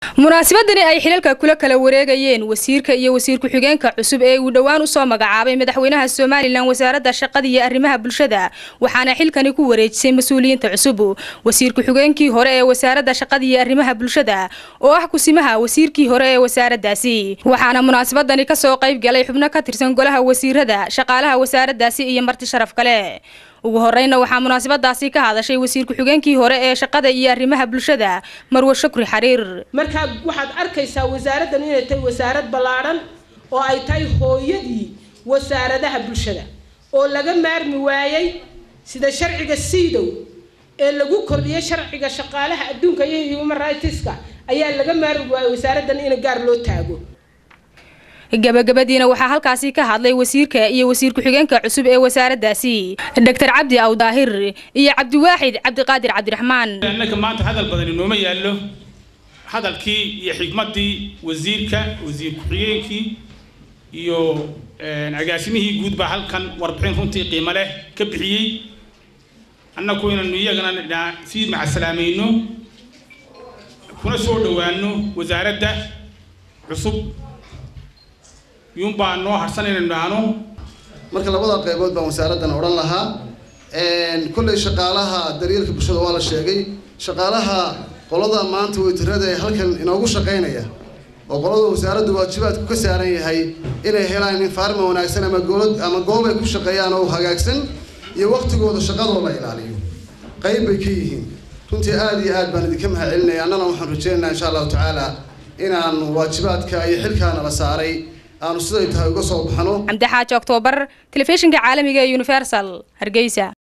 munaasabadani ay xilalka kula kala wareegayeen wasiirka iyo wasiir ku-xigeenka cusub ee uu dhowaan usoo magacaabay madaxweynaha somalilan wasaaradda shaqada iyo arrimaha bulshada waxaana xilkani ku wareejisay mas-uuliyiinta cusub wasiir ku-xigeenkii hore ee wasaaradda shaqada iyo arrimaha bulshada oo ah kusimaha wasiirkii hore ee wasaaraddaasi waxaana munaasabadani kasoo qayb galay xubno ka tirsan golaha wasiirada shaqaalaha wasaaraddaasi iyo marti sharaf kale ugu horeyna waxaa munaasabadaasi ka hadashay wasiir ku-xigeenkii hore ee shaqada iyo arrimaha bulshada marwe shukri xariir markaa waxaad arkaysaa wasaaraddan inay tahay wasaarad ballaadhan oo ay tahay hooyadii wasaaradaha bulshada oo laga maarmi waayey sida sharciga siidow ee lagu kordhiyay sharciga shaqaalaha adduunka iyo human rightska ayaa laga maarmi waayey wasaaraddan in gaar loo taago gabagabadiina waxaa halkaasi ka hadlay wasiirka iyo wasiir ku-xigeenka cusub ee wasaaraddaasi doctor cabdi awdaahir iyo cabdiwaaxid cabdiqaadir cabdiraxmaan innaka maanta hadal badan inooma yaallo hadalkii iyo xigmaddii wasiirka wasiir ku-xigeenkii iyo agaasimihii guud baa halkan warbixin runtii qiimo leh ka bixiyey annaku inaynu iyagana sii macasalaamayno kuna soo dhowaano wasaaradda cusub yuunbaa noo harsan inaynu dhahno marka labada qaybood baan wasaaraddan odhan lahaa kolley shaqaalaha daryeelka bulshada waa la sheegay shaqaalaha qolada maanta weytirada ee halkan inoogu shaqaynaya oo qolada wasaaradda waajibaadku ka saaran yahay inay helaan infaarma wanaagsan ama goolad ama goob ay ku shaqeeyaan oo hagaagsan iyo waqtigooda shaqadoo la ilaaliyo qayb bay ka yihiin runtii aada iyo aad baan idinka mahad celinaya annana waxaan rajeynaynaa insha allahu tacaala inaan waajibaadka iyo xilkaana la saaray aanu siday tahay uga soo baxno cabdi xaaji oktoobar telefishinka caalamiga ee universal hargeysa